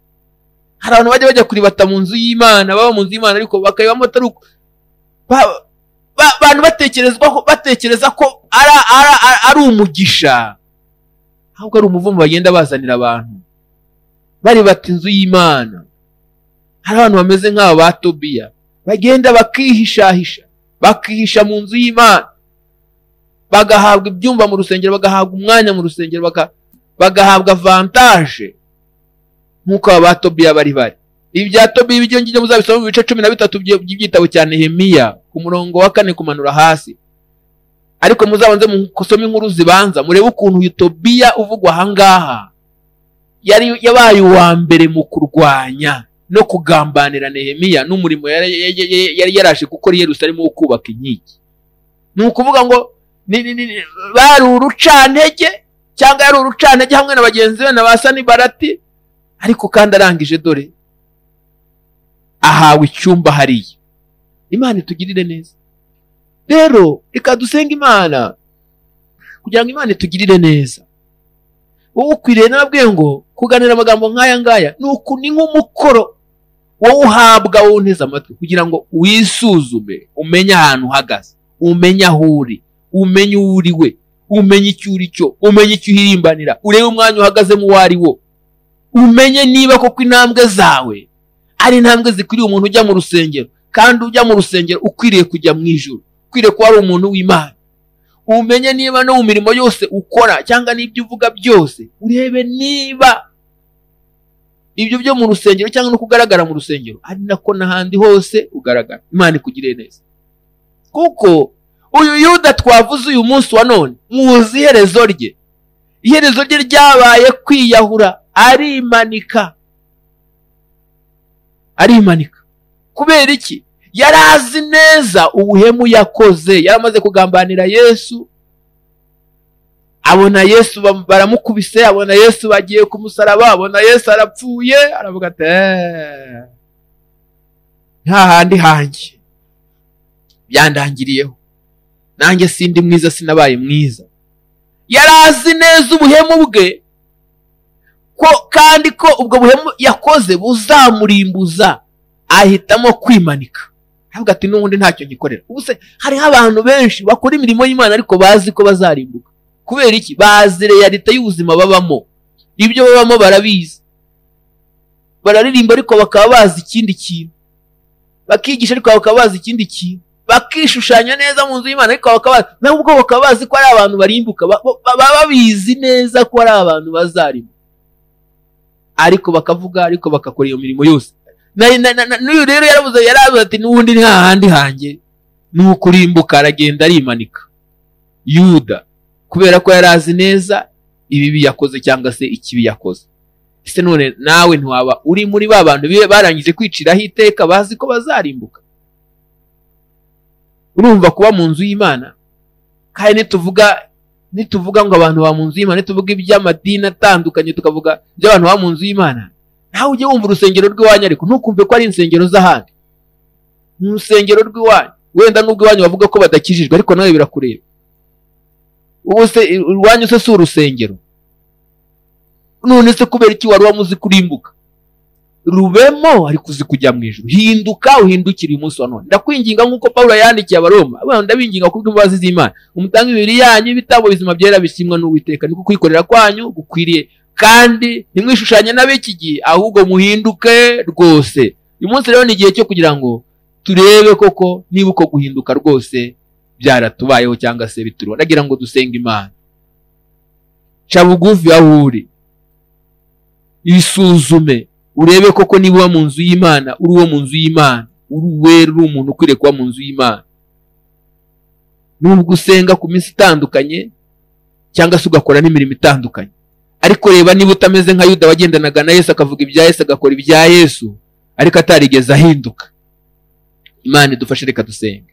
hari abantu bajya bajya kuribata mu nzu y'imana baba mu nzu y'imana ariko bakayibamo atari uko abantu batekerezwaho batekereza ko ari umugisha ahubwo ari umuvumo bagenda bazanira abantu baribata inzu y'imana hari abantu bameze nk'aba ba tobiya bagenda bakihishahisha bakihisha mu nzu y'imana bagahabwa ibyumba mu rusengero bagahabwa umwanya mu rusengero bagahabwa vantaje nk'uko aba ba tobiya bari bari ibi bya tobiya ibyo ngibyo muzabisoma mu bice cumi na bitatu by'igitabo cya nehemiya ku murongo wa kane kumanura hasi ariko muzabanze musome inkuru zibanza murebe ukuntu uyu tobiya uvugwa ahangaha yari yabaye uwa mbere mu kurwanya no kugambanira nehemiya n'umurimo yari yaraje gukora i Yerusalemu wo kubaka inkigi ni ukuvuga ngo bari urucantege cyangwa yari urucantege hamwe na bagenzi be na ba sanibarati ariko kandi arangije dore ahawe icyumba hariya imana itugirire neza rero reka dusenga imana kugira ngo imana itugirire neza wowe ukwiriye nababwiye ngo kuganira amagambo nk'aya ngaya ni uku ni nk'umukoro wowe uhabwa wowe unteze amatwi kugira ngo wisuzume umenye ahantu uhagaze umenye aho uri umenye uwo uri we umenye icyo uri cyo umenye icyo uhirimbanira urebe umwanya uhagazemo uwo ari wo umenye niba koko intambwe zawe ari intambwe zikwiriye umuntu ujya mu rusengero kandi ujya mu rusengero ukwiriye kujya mu ijoro ukwiriye kuba ari umuntu w'imana umenye niba no mu mirimo yose ukora cyangwa n'ibyo uvuga byose urebe niba ibyo byo mu rusengero cyangwa no kugaragara mu rusengero ari nako n'ahandi hose ugaragara imana ikugiriye neza kuko uyu yuda twavuze uyu munsi wa none muzi iherezo rye iherezo rye ryabaye kwiyahura arimanika arimanika kubera iki yari azi neza ubuhemu yakoze yari amaze kugambanira yesu abona yesu baramukubise abona yesu bagiye ku musaraba abona yesu arapfuye aravuga ati nta handi hanjye byandangiriyeho nanjye sindi mwiza sinabaye mwiza yari azi neza ubuhemu bwe ko kandi ko ubwo buhemu yakoze buzamurimbuza ahitamo kwimanika avuga ati n'ubundi ntacyo ngikorera ubu se hariho abantu benshi bakora imirimo y'imana ariko bazi ko bazarimbuka kubera iki bazi leta y'ubuzima babamo ibyo babamo barabizi bararirimba ariko bakaba bazi ikindi kintu bakigisha ariko bakaba bazi ikindi kintu bakishushanya neza mu nzu y'imana ariko bakaba nabo ubwo bakaba bazi ko ari abantu barimbuka baba babizi neza ko ari abantu bazarimbuka ariko bakavuga ariko bagakora iyo mirimo yose n'uyu rero yarabuze yarabuze ati n'ubundi nta handi hanjye ni ukurimbuka aragenda arimanika yuda kubera ko yari azi neza ibibi yakoze cyangwa se ikibi yakoze ese none nawe ntiwaba uri muri ba bantu barangije kwiciraho iteka bazi ko bazarimbuka urumva kuba mu nzu y'imana kandi nituvuga nituvuga ngo abantu ba mu nzu y'imana nituvuga iby'amadini atandukanye tukavuga iby'abantu ba mu nzu y'imana nawe ujye wumva urusengero rw'iwanyu ariko ntukumve ko ari insengero z'ahandi ni urusengero rw'iwanyu wenda n'ubwo iwanyu bavuga ko badakijijwe ariko nawe birakureba ubu se iwanyu se si urusengero none se kubera iki wari wamuzi kurimbuka rubemo ariko uzi kujya mu ijoro hinduka uhindukire umunsi wa none ndakwinginga nk'uko pawulo yandikiye abaroma abana ndabinginga kubw'imbabazi z'imana umutanga imibiri yanyu ibitabo bizima byera bishimwa n'uwiteka niko kwikorera kwanyu gukwiriye kandi ntimwishushanye n'ab'iki gihe ahubwo muhinduke rwose uyu munsi rero ni igihe cyo kugira ngo turebe koko niba uko guhinduka rwose byaratubayeho cyangwa se bituriho ndagira ngo dusenge imana ca bugufi aho uri isuzume urebe koko niba uba mu nzu y'imana uri uwo mu nzu y'imana uri uwera uri umuntu ukwiriye kuba mu nzu y'imana nubwo usenga ku minsi itandukanye cyangwa se ugakora n'imirimo itandukanye ariko reba niba utameze nka yuda wagendanaga na yesu akavuga ibya yesu agakora ibya yesu ariko atarigeze ahinduka imana idufashe reka dusenge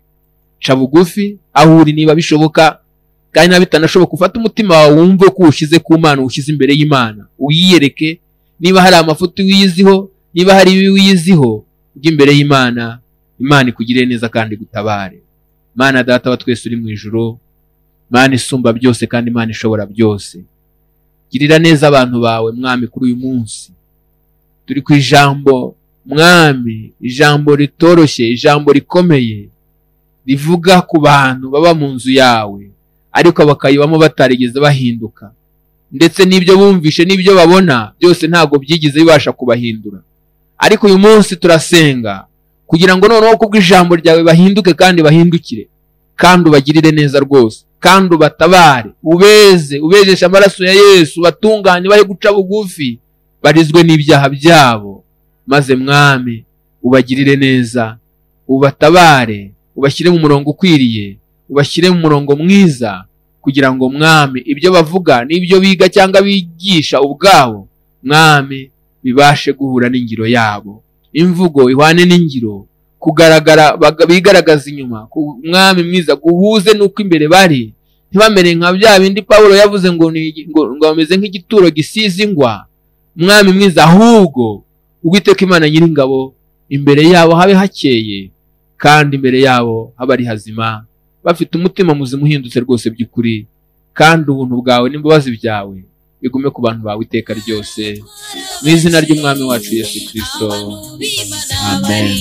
ca bugufi aho uri niba bishoboka kandi niba bitanashoboka ufate umutima wawe wumve ko uwushyize ku mana uwushyize imbere y'imana uyiyereke niba hari amafuti wiyiziho niba hari ibibi wiyiziho ujye imbere y'imana imana ikugirire neza kandi gutabare mana data wa twese uri mu ijoro mana isumba byose kandi imana ishobora byose girira neza abantu bawe mwami kuri uyu munsi turi ku ijambo mwami ijambo ritoroshye ijambo rikomeye rivuga ku bantu baba mu nzu yawe ariko bakayibamo batarigeze bahinduka ndetse n'ibyo bumvishe n'ibyo babona byose ntabwo byigeze bibasha kubahindura ariko uyu munsi turasenga kugira ngo noneho kubwo ijambo ryawe bahinduke kandi bahindukire kandi ubagirire neza rwose kandi ubatabare ubeze ubejeshe amaraso ya yesu batunganye bahe guca bugufi barizwe n'ibyaha byabo maze mwami ubagirire neza ubatabare ubashyire mu murongo ukwiriye ubashyire mu murongo mwiza kugira ngo mwami ibyo bavuga n'ibyo biga cyangwa bigisha ubwabo mwami bibashe guhura n'ingiro yabo imvugo ihwane n'ingiro kugaragara bigaragaza inyuma ku mwami mwiza guhuze n'uko imbere bari ntibamere nka bya bindi paul yavuze ngo ngo bameze nk'igituro gisize ingwa mwami mwiza ahubwo uwiteka imana nyiringabo imbere yabo habe hakeye kandi imbere yabo habe ari hazima bafite umutima muzima uhindutse rwose by'ukuri kandi ubuntu bwawe n'imbabazi byawe bigume ku bantu bawe iteka ryose mu izina ry'umwami wacu yesu kirisito amen